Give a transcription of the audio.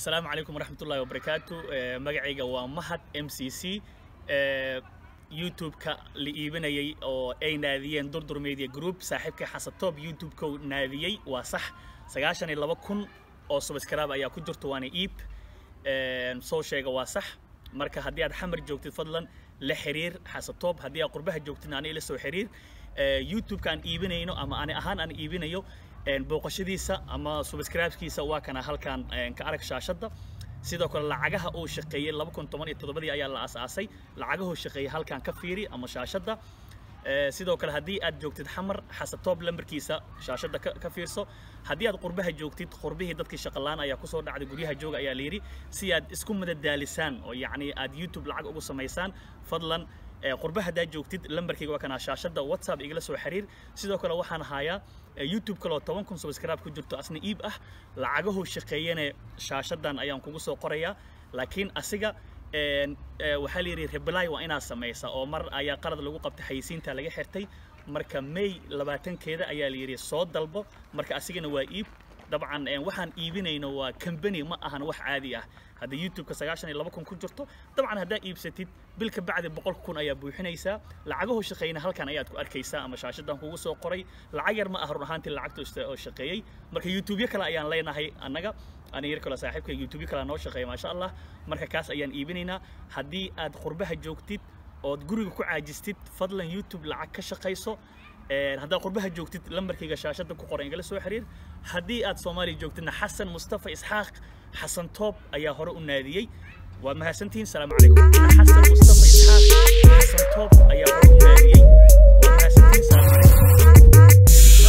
asalaamu calaykum waraxmatullahi wabarakaatu magacayga waa mahad m c c youtube-ka la iibinayay oo ay naadiyeen durdur media group saaxiibkay xasatoob youtube-ka naadiyey waa sax sagaashan iyo laba kun oo subscribe ayaa ku jirto waana iib soo sheega waa sax marka haddii aad xamar joogtid fadlan la xiriir xasatoob haddii aad qurbaha joogtidna ani ila soo xiriir youtube-ka aan iibinayno ama ani ahaan aan iibinayo booqashadiisa ama subscribekiisa waa kana halkan ka arag shaashadda sidoo kale lacagaha uu shaqeeyey laba kun toban iyo toddobadii ayaa la asaasay lacagahuu shaqeeyey halkan ka fiiri ama shaashadda sidoo kale haddii aad joogtid xamar xasatoob lambarkiisa shaashadda ka fiirso haddii aad qurbaha joogtid qurbihii dadkii shaqalaan ayaa kusoo dhacday guryaha jooga ayaa layidhi si aad isku madadaalisaan oo yacni aad youtube lacag ugu samaysaan fadlan qurbaha haddaad joogtid lambarkayga waa kanaa shaashadda whatsapp igala soo xiriir sidoo kale waxaan hayaa youtube kaloo toban kun subscribe ku jirto asna iib ah lacagahuu shaqeeyane shaashaddan ayaan kugu soo qorayaa laakiin asiga waxaa la yidhi reply waa inaad samaysa oo mar ayaa qalad lagu qabtay xayisiinta laga xirtay marka may labaatankeeda ayaa la yidhi soo dalbo marka asigana waa iib dabcan waxaan iibinayno waa company ma ahan wax caadi ah haddii youtube-ka sagaashan iyo laba kun ku jirto dabcan haddaad iibsatid bil ka bacdi boqol kun ayaa buuxinaysaa lacagahu shaqeeyna halkan ayaad ku arkaysaa ama shaashadan kugu soo qoray lacag yar ma ah run ahaantii lacagta oo shaqeeyey marka youtube-yo kale ayaan leenahay annaga ani yar kale saaxiibka youtube-yo kale noo shaqeeya maasha allah marka kaas ayaan iibinaynaa haddii aad qurbaha joogtid ood guriga ku caajistid fadlan youtube lacag ka shaqayso haddaad qurbaha joogtid lambarkayga shaashadda ku qoran igala soo xiriir haddii aad soomaaliya joogtidna xasan mustafa isxaaq xasan toob ayaa hore u naadiyey waa mahadsantihiin salaamu calaykum xasan mustafa isxaaq xasan toob ayaa hore u naadiyey waa mahadsantihiin salaamu calaykum